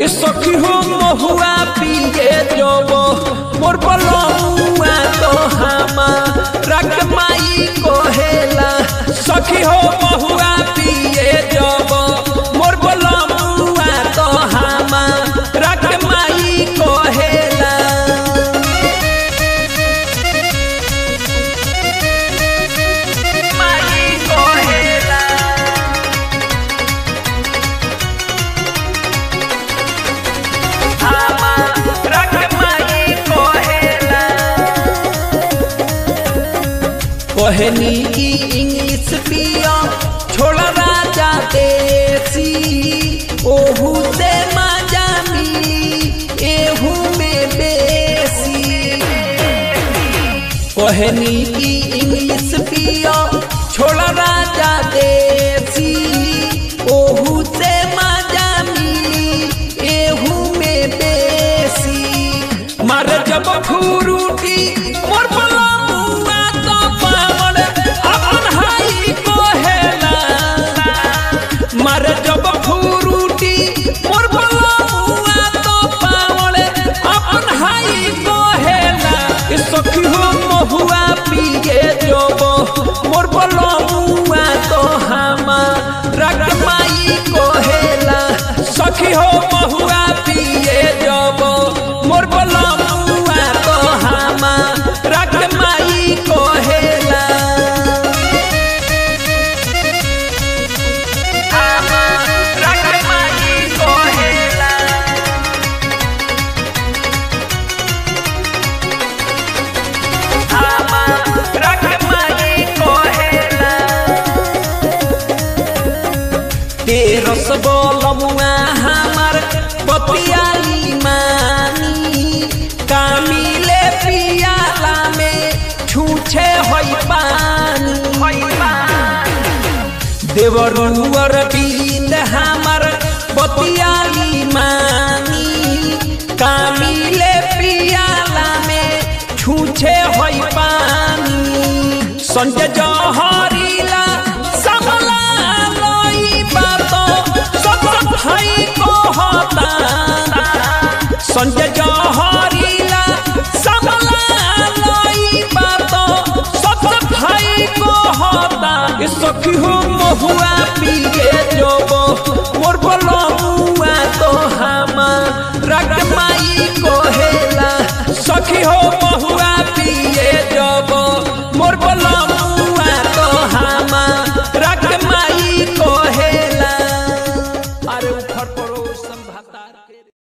ए सखी हो महुआ पिए जब मोर बलमुआ तो हमारा के माई कहेला सखी हो महुआ पिए जब मोर बलमुआ तो हमारा के माई कहेला माई कहेला हमारा के माई कहेला कहनी की इंग्लिश पिया छोड़ा राजा देसी ओहू से मजा मिली एहू में बेसी कहनी की इंग्लिश पिया छोड़ा राजा देसी ओहू से मजा मिली एहू में बेसी मारे जब फुरुटी मोर बलमुआ तो पावन अपन हाई कहेला मारे जब फुरुटी मोर बलमुआ तो पावन अपन हाई कहेला ए सखी हो महुआ पिए जब मोर बलमुआ तो हमारा के माई कहेला सखी हो महुआ पिए जब मोर बलमुआ तो हमारा के माई कहेला हमारा के माई कहेला हमारा के माई कहेला तेरस बलमुआ हमार बतियाली मानी कामिले पियाला में छूछे होई पानी देवरुअर बिंद हमार बतियाली मानी कामिले पियाला में छूछे होई पानी संजय जहरीला समला लई बातो सब भाई को होता संजय जहरीला समला लई बातो सब भाई को होता ए सखी हो महुआ पिए जोबो मोर बलमुआ तो हमारा के माई कहेला सखी हो महुआ